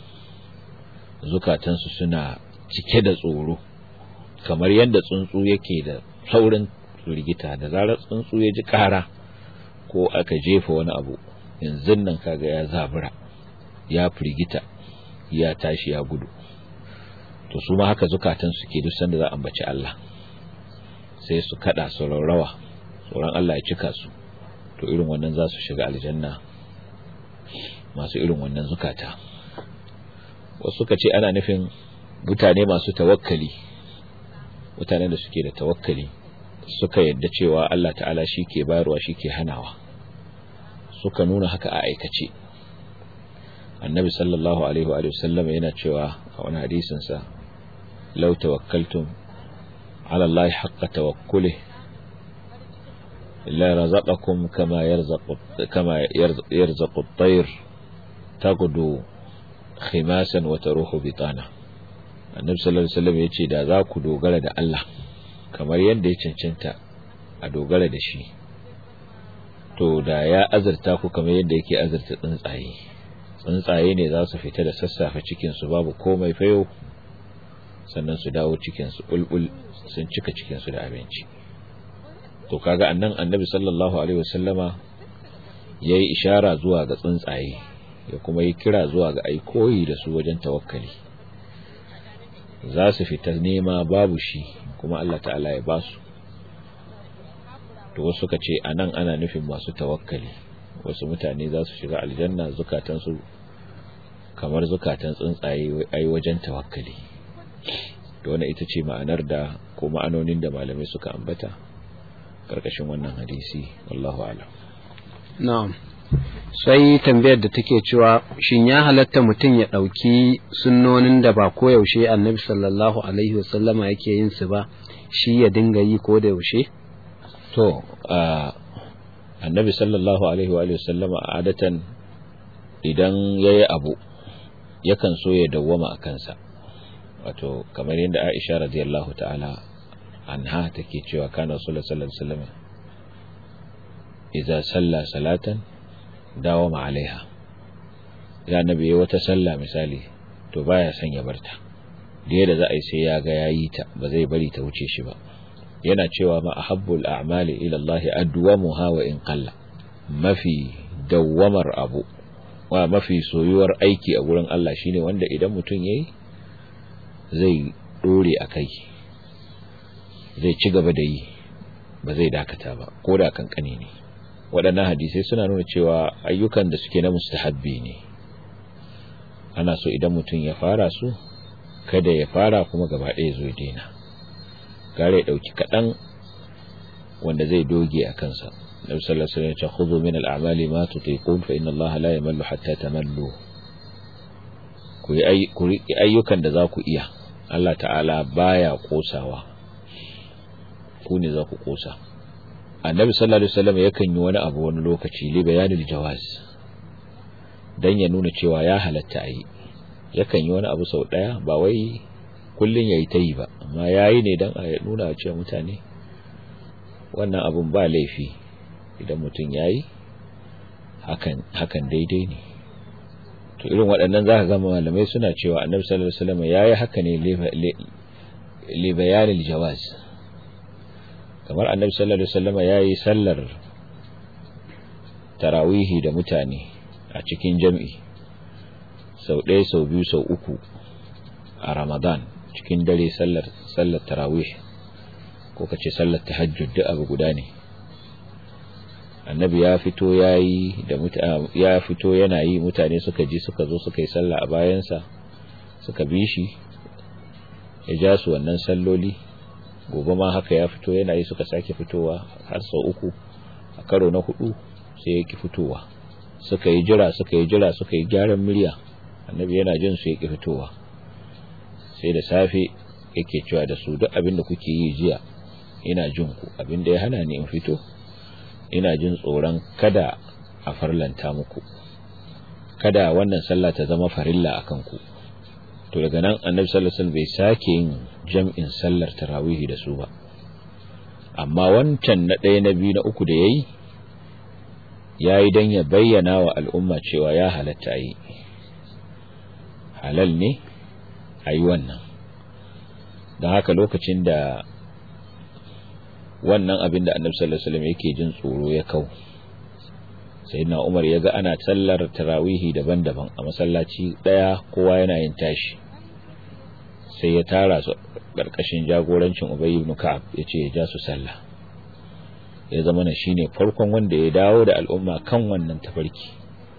zukatan su suna cike da tsoro kamar yadda tsuntsu yake da saurin rigita da zarar tsuntsu ya ji kara ko aka jefa wani abu yanzu nan kaga ya zabura ya firgita ya tashi ya gudu to su ma haka zukatan su ke duk sanda za a ambaci Allah sai su kada su raurawa tsoron Allah ya cika su to irin wannan za su shiga aljanna masu irin wannan zukata wasu suka ce ana nufin mutane masu tawakkali mutane da suke da tawakkali suka yadda cewa Allah ta'ala shi ke bayarwa shi ke hanawa suka nuna haka a aikace annabi sallallahu alaihi wa sallam yana cewa a wani hadisin sa law tawakkaltum ala Allah haqqa tawakkuli la razaqakum kama yarzaqu kama yarzaqu at-tayr taghdu khimasan wa taruhu bitana annabi sallallahu alaihi wasallam yace da za ku dogara da Allah kamar yadda ya cancanta a dogara da shi to da ya azurta ku kamar yadda yake azurta tsuntsaye tsuntsaye ne za su fita da sassafe cikinsu babu komai fayo sannan su dawo cikinsu bulbul sun cika cikinsu da abinci to kaga annan annabi sallallahu alaihi wasallama ya yi ishara zuwa ga tsuntsaye ya kuma yi kira zuwa ga aikoyi da su wajen tawakkali za su fita nema babu shi kuma Allah ta'ala ya basu to wasu suka ce anan ana nufin masu tawakkali wasu mutane za su shiga aljanna zukatansu kamar zukatan tsuntsaye ai wajen tawakkali to wannan ita ce ma'anar da ko ma'anonin da malamai suka ambata karkashin wannan hadisi wallahu a'lam na'am sai tambayar da take cewa shin ya halatta mutum ya ɗauki sunnonin da ba koyaushe annabi sallallahu alaihi wasallama yake yin su ba shi ya dinga yi ko da yaushe to annabi sallallahu alaihi wa sallama adatan idan yayi abu yakan so ya dawwama a kansa wato kamar yadda Aisha radiyallahu ta'ala anha take cewa kana sallallahu alaihi wasallam idza salla salatan dawama alaiha ya nabi yayi wata sallah misali to baya son ya barta da yadda za a yi sai ya ga yayi ta ba zai bari ta wuce shi ba yana cewa ma ahabbul a'mali ila Allah adwamuha wa in qalla mafi dawwamar abu wa mafi soyuwar aiki a gurin Allah shine wanda idan mutum yayi zai dore akai zai ci gaba da yi ba zai dakata ba ko da kankani ne waɗannan hadisai suna nuna cewa ayyukan da suke na mustahabbi ne ana so idan mutum ya fara su kada ya fara kuma gaba ɗaya zo daina gare ya ɗauki kaɗan wanda zai doge a kansa nabi sallallahu alaihi wasallam ya ce khudhu min al-a'mali ma tutiqun fa inna Allah la yamallu hatta tamallu ku yi ayyukan da za ku iya Allah ta'ala baya kosawa ku ne za ku kosa annabi sallallahu alaihi wasallam yakan yi wani abu wani lokaci li bayanil jawaz dan ya nuna cewa ya halatta yi yakan yi wani abu sau daya ba wai kullun yayi ta yi ba amma yayi ne dan a nuna cewa mutane wannan abun ba laifi idan mutum yayi hakan hakan daidai ne to irin waɗannan zaka ga malamai suna cewa annabi sallallahu alaihi wasallam yayi haka ne li bayanil jawaz kamar annabi sallallahu alaihi wasallam yayi sallar tarawihi da mutane a cikin jami'i sau ɗaya sau biyu sau uku a ramadan cikin dare sallar sallar tarawih ko kace sallar tahajjud da abu guda ne annabi ya fito yayi da ya fito yana yi mutane suka ji suka zo suka yi sallah a bayansa suka bi shi ya ja su wannan salloli gobe ma haka ya fito yana yi suka sake fitowa har sau uku a karo na hudu sai ya ki fitowa suka yi jira suka yi jira suka yi gyaran murya annabi yana jin su ya ki fitowa sai da safe yake cewa da su duk abin da kuke yi jiya ina jin ku abin da ya hana ni in fito ina jin tsoron kada a farlanta muku kada wannan sallah ta zama farilla akan ku to daga nan annabi sallallahu alaihi wasallam bai sake yin jam'in sallar tarawih da su ba amma wancan na ɗaya na biyu na uku da yayi yayi dan ya bayyana wa al'umma cewa ya halatta yi halal ne ayi wannan don haka lokacin da wannan abin da annabi sallallahu alaihi wasallam yake jin tsoro ya kau sayyidina Umar ya ga ana sallar tarawihi daban-daban a masallaci daya kowa yana yin tashi sai ya tara su karkashin jagorancin Ubay ibn Ka'ab yace ya ja su sallah ya zama na shine farkon wanda ya dawo da al'umma kan wannan tafarki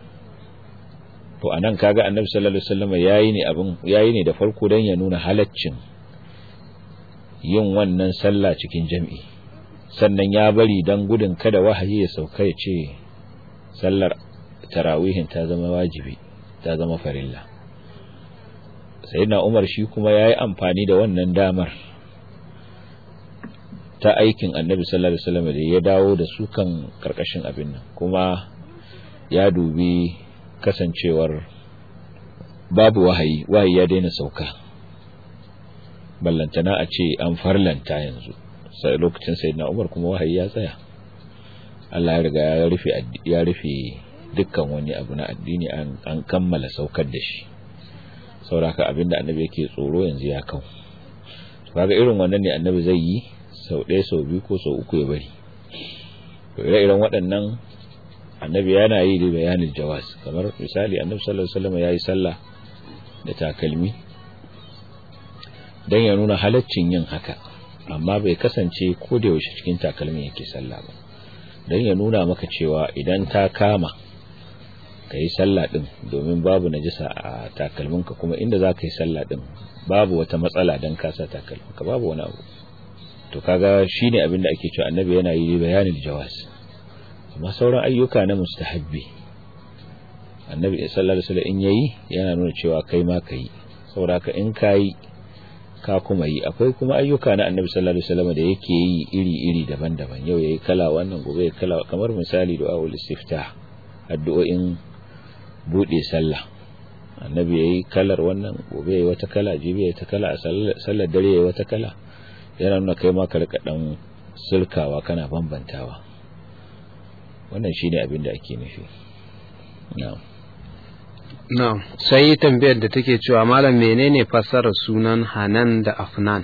to anan kaga annabi sallallahu alaihi wasallam yayi ne abin yayi ne da farko dan ya nuna halaccin yin wannan sallah cikin jami'i sannan ya bari dan gudun kada wahayi ya sauka ya ce sallar tarawihin ta zama wajibi ta zama farilla sayyidina Umar shi kuma yayi amfani da wannan damar ta aikin Annabi sallallahu alaihi wasallam da ya dawo da su kan karkashin abin nan kuma ya dubi kasancewar babu wahayi wahayi ya daina sauka ballantana a ce an farlanta yanzu sai lokacin sayyidina Umar kuma wahayi ya tsaya Allah ya riga ya rufe ya rufe dukkan wani abu na addini an, an kammala saukar da shi sauraka abinda annabi yake tsoro yanzu ya kau kaga irin wannan ne annabi zai yi sau ɗaya sau biyu ko sau uku ya bari to ire-iren waɗannan annabi yana yi da bayanin jawaz kamar misali annabi sallallahu alaihi wasallam yayi sallah da takalmi dan ya nuna halaccin yin haka amma bai kasance ko da yaushe cikin takalmin yake sallah ba dan ya nuna maka cewa idan ta kama ka yi sallah din domin babu najisa a takalminka kuma inda za ka yi sallah din babu wata matsala don ka sa takalminka babu wani abu to kaga shine abin da ake cewa annabi yana yi bayanin jawaz amma sauran ayyuka na mustahabbi annabi sallallahu alaihi wasallam in yayi yana nuna cewa kai ma kai saboda haka in kai ka kuma yi akwai kuma ayyuka na annabi sallallahu alaihi wasallam da yake yi iri-iri daban-daban yau yayi kala wannan gobe yayi kala kamar misali du'a ul istiftah addu'o'in bude sallah annabi yayi kalar wannan gobe yayi wata kala jibi yayi ta kala a sallar dare yayi wata kala yana nuna kai ma ka rika dan sulkawa kana bambantawa wannan shine abin da ake nufi na'am na'am sai tambayar da take cewa malam menene fassarar sunan Hanan da Afnan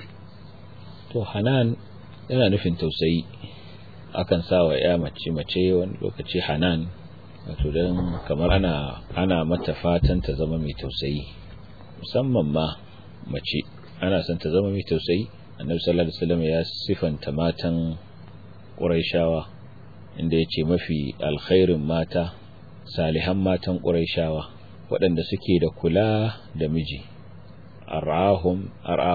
to Hanan yana nufin tausayi akan sa wa ya mace mace wani lokaci Hanan wato dan kamar ana ana mata fatan ta zama mai tausayi musamman ma mace ana son ta zama mai tausayi annabi sallallahu alaihi wasallam ya sifanta matan Qurayshawa inda yace mafi alkhairin mata salihan matan Qurayshawa waɗanda suke da kula da miji arahum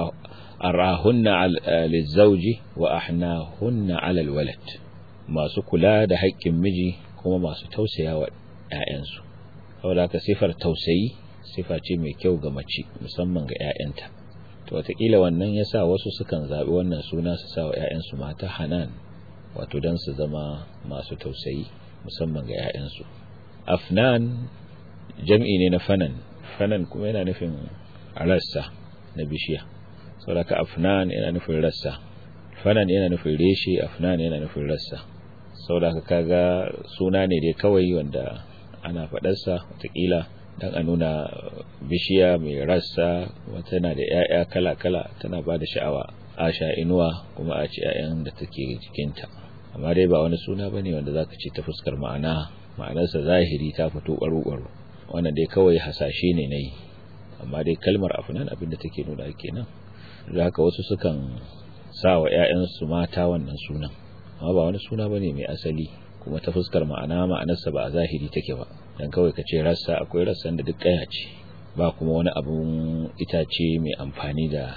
arahunna lizauji wa ahnahunna ala alwalad masu kula da haƙƙin miji kuma masu tausaya wa ƴaƴansu saboda ka sifar tausayi sifa ce mai kyau ga mace musamman ga ƴaƴanta to wataƙila wannan yasa wasu sukan zaɓi wannan suna su sa wa ƴaƴansu mata hanan wato don su zama masu tausayi musamman ga ƴaƴansu afnan jam'i ne na fanan fanan kuma yana nufin rassa na bishiya saboda afnan yana nufin rassa fanan yana nufin reshe afnan yana nufin rassa saboda kaga suna ne dai kawai wanda ana faɗarsa watakila don a nuna bishiya mai rassa wata na da 'ya'ya kala-kala tana ba da sha'awa a sha inuwa kuma a ci 'ya'yan da take jikinta amma dai ba wani suna ba ne wanda za ka ce ta fuskar ma'ana ma'anarsa zahiri ta fito ɓaro-ɓaro wannan dai kawai hasashe ne na yi amma dai kalmar afinan abinda take nuna kenan da haka wasu sukan sa wa 'ya'yansu mata wannan sunan amma ba wani suna bane mai asali kuma ta fuskar ma'ana ma'anarsa ba a zahiri take ba dan kawai ka ce rassa akwai rassan da duk kaya ce ba kuma wani abun itace mai amfani da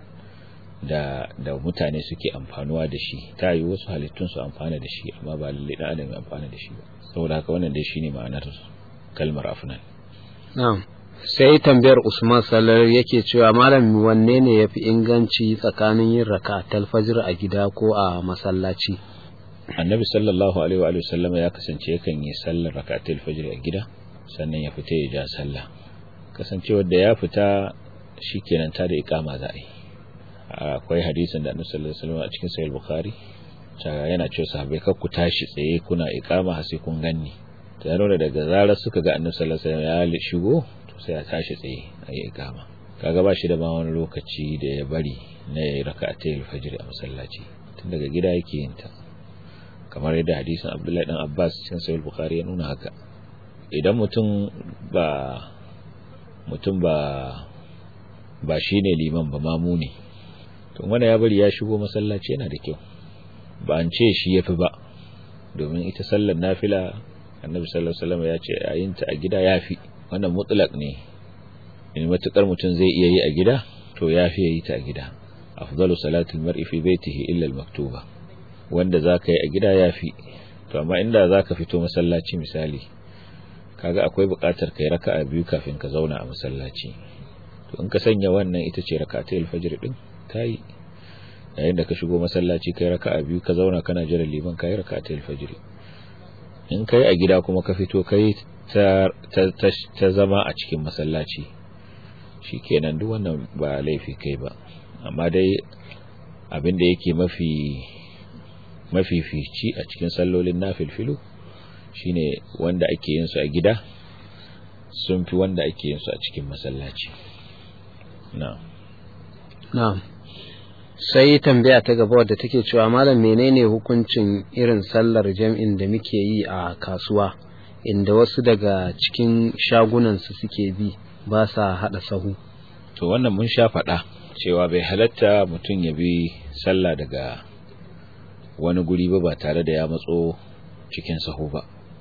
da da mutane suke amfanuwa da shi ta yi wasu halittun su amfana da shi amma ba lalle dan adam ya amfana da shi ba saboda haka wannan dai shine ma'anar kalmar afnan na'am sai tambayar Usman Salar yake cewa malam wanne ne yafi inganci tsakanin yin rakatul fajr a gida ko a masallaci annabi sallallahu alaihi wa sallam ya kasance yakan yi sallar rakatul fajr a gida sannan ya fita ya ja sallah kasancewar da ya fita shikenan ta da iqama za a yi akwai hadisin da annabi sallallahu alaihi wasallam a cikin sahih bukhari yana cewa sahabbai kar ku tashi tsaye kuna iqama har sai kun ganni to ya nuna daga zarar suka ga annabi sallallahu alaihi wasallam ya shigo to sai a tashi tsaye a yi iqama kaga ba shi da ma wani lokaci da ya bari na yayi raka'atul fajr a masallaci tun daga gida yake yin ta kamar yadda hadisin Abdullahi dan Abbas cikin sahih bukhari ya nuna haka idan mutum ba mutum ba ba shine liman ba mamu ne to wanda ya bari ya shigo masallaci yana da kyau ba an ce shi yafi ba domin ita sallar nafila annabi sallallahu alaihi wasallam ya ce yayin ta a gida yafi wannan mutlaq ne in matukar mutum zai iya yi a gida to yafi yayi ta a gida afdalu salatil mar'i fi baitihi illa al-maktuba wanda zaka yi a gida yafi to amma inda zaka fito masallaci misali kaga akwai buƙatar kai raka'a biyu kafin ka zauna a masallaci to in ka sanya wannan ita ce raka'atul fajr din kai yayin da ka shigo masallaci kai raka'a biyu ka zauna kana jira liman kai raka'atul fajr in kai a gida kuma ka fito kai ta ta zama a cikin masallaci shikenan duk wannan ba laifi kai ba amma dai abin da yake mafi mafifici a cikin sallolin nafilfilu shine wanda ake yin su a gida sun fi wanda ake yin su a cikin masallaci na'am na'am sai tambaya ta gaba wadda take cewa malam menene hukuncin irin sallar jam'in da muke yi a kasuwa inda wasu daga cikin shagunan su suke bi ba sa hada sahu to wannan mun sha faɗa cewa bai halatta mutum ya bi sallah daga wani guri ba ba tare da ya matso cikin sahu ba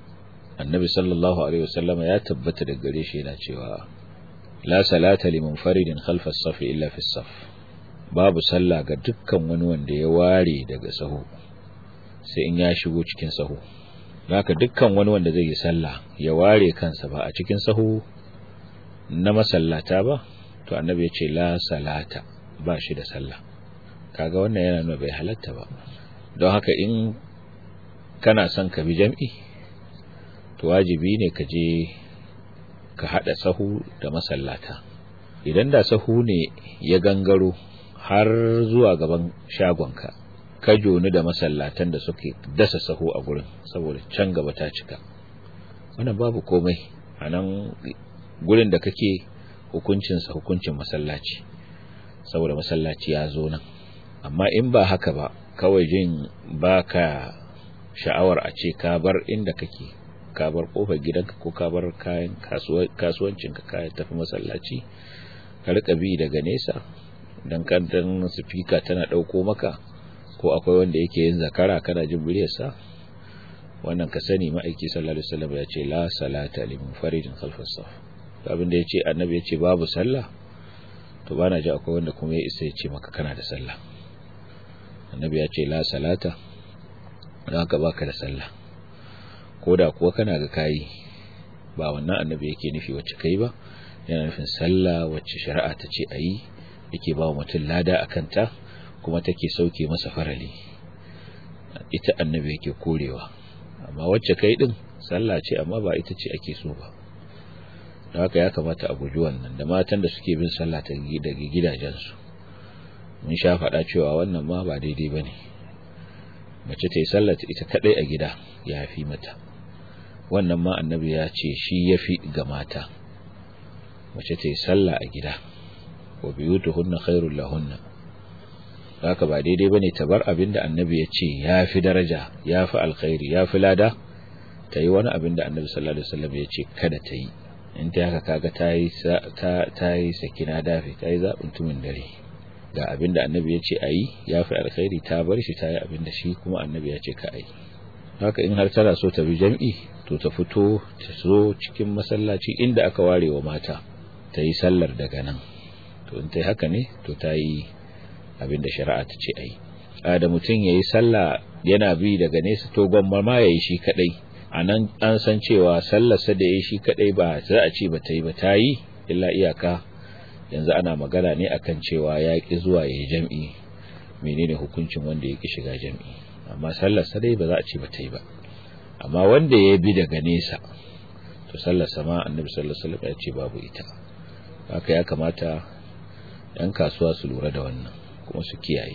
annabi sallallahu alaihi wasallam ya tabbata da gare shi yana cewa la salata li munfaridin khalfa as-saf illa fi as-saf babu sallah ga dukkan wani wanda ya ware daga sahu sai in ya shigo cikin sahu haka dukkan wani wanda zai yi sallah ya ware kansa ba a cikin sahu na masallata ba to annabi ya ce la salata ba shi da sallah kaga wannan yana nuna bai halatta ba don haka in kana son ka bi jam'i to wajibi ne ka je ka hada sahu da masallata idan da sahu ne ya gangaro har zuwa gaban shagonka ka joni da masallatan da suke dasa sahu a gurin saboda can gaba ta cika wannan babu komai a nan gurin da kake hukuncinsa hukuncin masallaci saboda masallaci ya zo nan amma in ba haka ba kawai jin baka sha'awar a ce ka bar inda kake ka bar kofar gidanka ko ka bar kayan kasuwancinka ka tafi masallaci ka rika bi daga nesa dan kantan speaker tana dauko maka ko akwai wanda yake yin zakara kana jin muryarsa wannan ka sani ma'aiki sallallahu alaihi wasallam ya ce la salata li munfaridin khalfas saf abin da yace annabi yace babu sallah to bana ji akwai wanda kuma ya isa ya ce maka kana da sallah annabi ya ce la salata don ka baka da sallah ko da kuwa kana ga kayi ba wannan annabi yake nufi wacce kai ba yana nufin sallah wacce shari'a ta ce a yi yake ba wa mutum lada a kanta kuma take sauke masa farali ita annabi yake korewa amma wacce kai din sallah ce amma ba ita ce ake so ba da haka ya kamata a guji wannan da matan da suke bin sallah ta daga gidajensu mun sha faɗa cewa wannan ma ba daidai ba ne mace ta yi sallah ita kaɗai a gida ya fi mata wannan ma annabi ya ce shi ya fi ga mata mace ta yi sallah a gida wa biyutuhunna khairul lahunna haka ba daidai bane ta bar abinda annabi ya ce ya fi daraja ya fi alkhairi ya fi lada ta yi wani abinda annabi sallallahu alaihi wasallam ya ce kada ta yi in ta haka kaga ta yi ta yi sakina dafi ta yi zaɓin tumin dare ga abinda annabi ya ce a yi ya fi alkhairi ta bar shi ta yi abinda shi kuma annabi ya ce ka a yi haka in har tana so ta bi jam'i to ta fito ta zo cikin masallaci inda aka ware wa mata ta yi sallar daga nan to in ta yi haka ne to ta yi abinda shari'a ta ce a yi a da mutum ya yi sallah yana bi daga nesa to gwamma ma ya yi shi kadai a nan an san cewa sallarsa da ya yi shi kadai ba za a ce ba ta yi ba ta yi illa iyaka yanzu ana magana ne akan cewa ya ki zuwa ya yi jam'i menene hukuncin wanda ya ki shiga jam'i amma sallarsa dai ba za a ce ba ta yi ba amma wanda ya bi daga nesa to sallarsa ma annabi sallallahu alaihi wasallam ya ce babu ita haka ya kamata yan kasuwa su lura da wannan kuma su kiyaye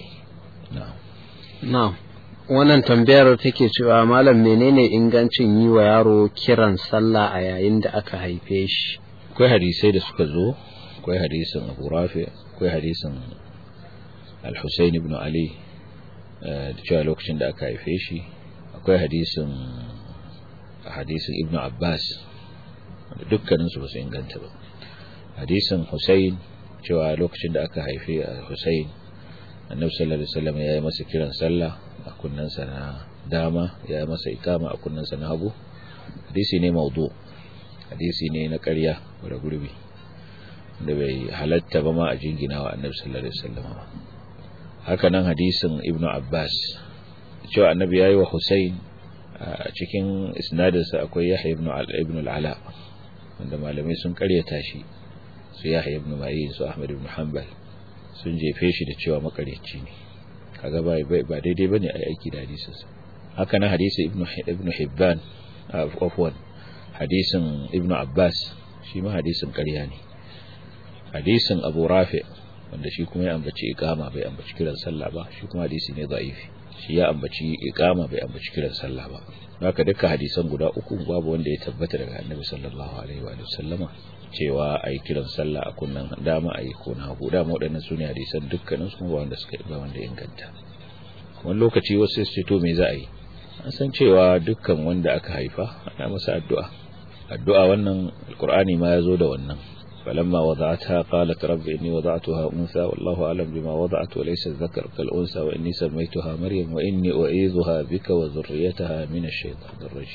na'am wannan tambayar take cewa malam menene ingancin yi wa yaro kiran sallah a yayin da aka haife shi akwai hadisai da suka zo akwai hadisin Abu Rafi akwai hadisin Al-Husayn ibn Ali da cewa lokacin da aka haife shi akwai hadisin hadisin Ibn Abbas dukkanin su ba su inganta ba hadisin Husayn cewa lokacin da aka haife Husayn annabi sallallahu alaihi wasallam ya yi masa kiran sallah a kunnensa na dama ya yi masa ikama a kunnensa na hagu hadisi ne maudu hadisi ne na ƙarya da gurbi da bai halatta ba ma a jingina wa annabi sallallahu alaihi wasallam haka nan hadisin ibnu abbas cewa annabi yayi wa husayn a cikin isnadinsa akwai yahya ibn ibn al-ala wanda malamai sun ƙaryata shi su yahya ibn ma'in su ahmad ibn hanbal sun jefe shi da cewa makaryaci ne kaga ba ba daidai bane a aiki da hadisinsa haka nan hadisi ibnu ibnu hibban afwan hadisin ibnu abbas shi ma hadisin ƙarya ne hadisin abu rafi wanda shi kuma ya ambaci iqama bai ambaci kiran sallah ba shi kuma hadisi ne da'ifi shi ya ambaci iqama bai ambaci kiran sallah ba haka dukkan hadisan guda uku babu wanda ya tabbata daga annabi sallallahu alaihi wa sallama cewa a yi kiran sallah a kunnan dama a yi ko na hagu dama waɗannan su ne hadisan dukkanin su ba wanda suka ba wanda inganta wani lokaci wasu su to me za a yi an san cewa dukkan wanda aka haifa ana masa addu'a addu'a wannan alqur'ani ma ya zo da wannan فلما وضعتها قالت رب إني وضعتها أنثى والله أعلم بما وضعت وليس الذكر كالأنثى وإني سميتها مريم وإني أعيذها بك وذريتها من الشيطان الرجيم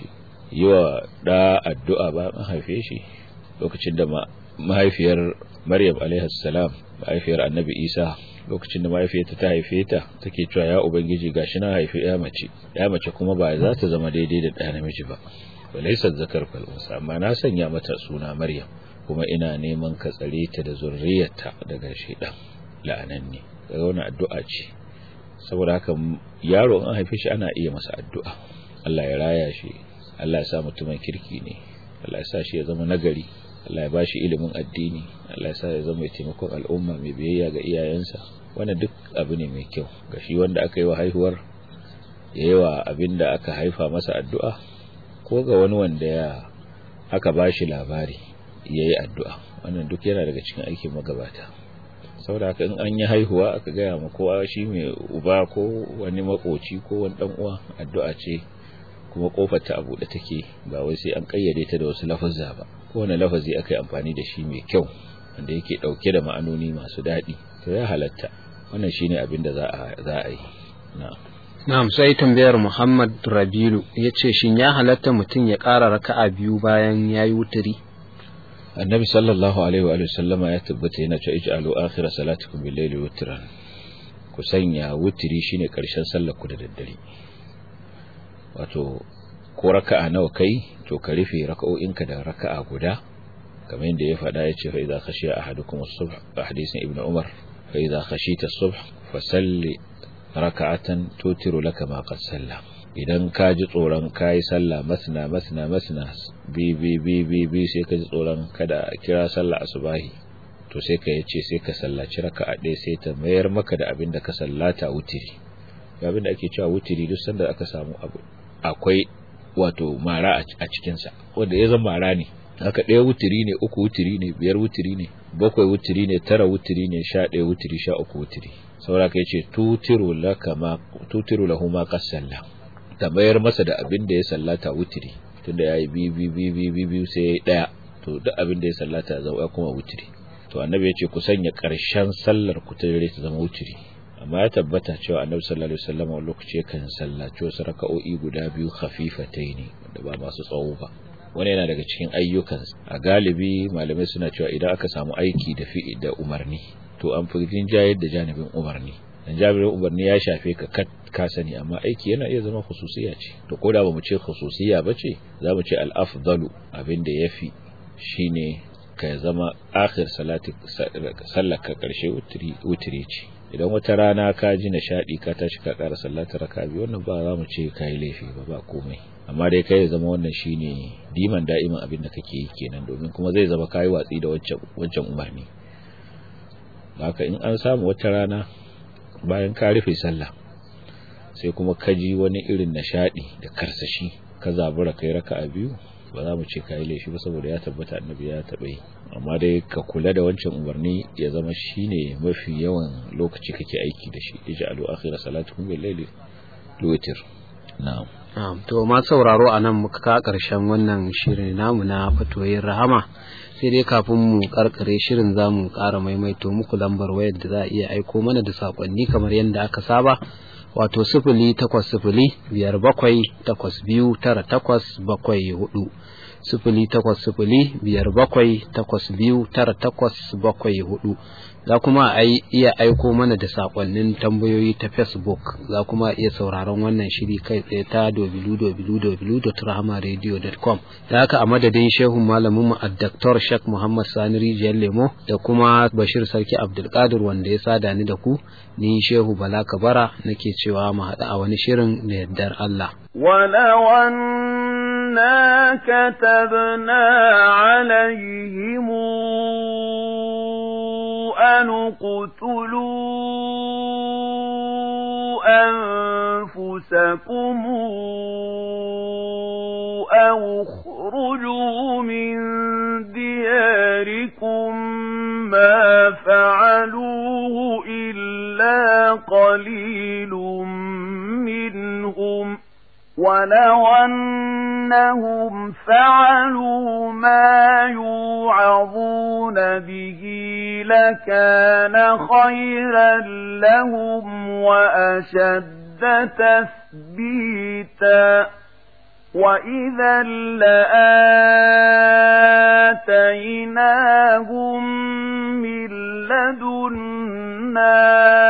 yi wa da addu'a ba an haife shi lokacin da mahaifiyar maryam salam mahaifiyar annabi isa lokacin da mahaifiyarta ta haife ta take cewa ya ubangiji gashi na haifi ya mace ya mace kuma ba za ta zama daidai da ɗaya namiji ba balaisa zakar falunsa amma na sanya mata suna maryam kuma ina neman ka tsare ta da zurriyarta daga shaidan la'ananne daga wani addu'a ce saboda haka yaro an haife shi ana iya masa addu'a Allah ya raya shi Allah ya sa mutumin kirki ne Allah ya sa shi ya zama nagari Allah ya ba shi ilimin addini Allah ya sa ya zama mai taimakon al'umma mai biyayya ga iyayensa wannan duk abu ne mai kyau ga shi wanda aka yi wa haihuwar ya yi wa abin da aka haifa masa addu'a ko ga wani wanda ya aka ba shi labari ya yi addu'a wannan duk yana daga cikin aikin magabata saboda haka in an yi haihuwa aka gaya ma kowa shi mai uba ko wani makoci ko wani dan uwa addu'a ce kuma kofar ta abu da take ba wai sai an kayyade ta da wasu lafazza ba kowane lafazi aka yi amfani da shi mai kyau wanda yake dauke da ma'anoni masu daɗi to ya halatta wannan shine abin da za a za a yi na'am na'am sai tambayar Muhammad Rabilu yace shin ya halatta mutum ya ƙara raka'a biyu bayan yayi wuturi annabi sallallahu alaihi wa sallama ya tabbata yana cewa ij'alu akhir salatikum bil layli witran ku sanya wutiri shine karshen sallar ku da daddare wato ko raka'a nawa kai to ka rufe raka'o'inka da raka'a guda kamar yadda ya faɗa ya ce fa idza khashiya ahadukum as-subh hadisin ibnu umar fa idza khashita as-subh fasalli raka'atan tutiru laka ma qad salla idan ka ji tsoron kayi sallah masna masna masna bi bi bi bi bi sai ka ji tsoron kada kira sallah asubahi to sai ka yace sai ka sallaci raka'a ɗaya sai ta mayar maka da abin da ka sallata wutiri abin da ake cewa wutiri duk sanda aka samu abu akwai wato mara a cikinsa wanda ya zama mara ne haka ɗaya wutiri ne uku wutiri ne biyar wutiri ne bakwai wutiri ne tara wutiri ne sha ɗaya wutiri sha uku wutiri saboda ka yace tutiru laka ma tutiru lahu ma qasalla ta bayar masa da abin da ya sallata wutiri tunda yayi bi bi bi bi bi bi sai yayi daya to duk abin da ya sallata ya zama kuma wutiri to annabi ya ce ku sanya karshen sallar ku ta dare ta zama wutiri amma ya tabbata cewa annabi sallallahu alaihi wasallam a lokaci kan sallaci wasu raka'o'i guda biyu khafifataini da ba masu tsawo ba wani yana daga cikin ayyukan a galibi malamai suna cewa idan aka samu aiki da fi'i da umarni to an fi jayar da janibin umarni dan jabir umarni ya shafe ka ka sani amma aiki yana iya zama khususiya ce to ko da bamu ce khususiya bace zamu ce al-afdalu abinda yafi shine ka zama akhir salati sallaka karshe wutri wutri ce idan wata rana ka ji nishadi ka tashi ka ƙara sallata raka biyu wannan ba za mu ce kai laifi ba ba komai amma dai kai zama wannan shine diman da'iman abin da kake yi kenan domin kuma zai zama kai watsi da wancan wancan umarni haka in an samu wata rana bayan ka rufe sallah sai kuma ka ji wani irin nishadi da karsashi ka zabura kai raka'a biyu ba za mu ce kai laifi ba saboda ya tabbata annabi ya taɓa yi amma dai ka kula da wancan umarni ya zama shine mafi yawan lokaci kake aiki da shi ij'alu akhira salatukum bil layli witr na'am na'am to ma sauraro anan muka ka karshen wannan shirin namu na fatoyin rahama sai dai kafin mu karkare shirin zamu ƙara maimaito muku lambar wayar da za a iya aiko mana da sakonni kamar yadda aka saba wato sifili takwas sifili biyar bakwai takwas biyu tara takwas bakwai hudu sifili takwas sifili biyar bakwai takwas biyu tara takwas bakwai hudu za kuma a iya aiko mana da sakonnin tambayoyi ta facebook za kuma iya sauraron wannan shiri kai tsaye ta www.rahamaradio.com da haka a madadin shehun malamin mu addaktor shek muhammad sani rijiyar lemo da kuma bashir sarki abdulkadir wanda ya sada ni da ku ni shehu bala kabara nake cewa mu haɗu a wani shirin da yardar allah أنا كتبنا عليهم أن اقتلوا أنفسكم أو اخرجوا من دياركم ما فعلوه إلا قليل منهم ولو أنهم فعلوا ما يوعظون به لكان خيرا لهم وأشد تثبيتا وإذا لآتيناهم من لدنا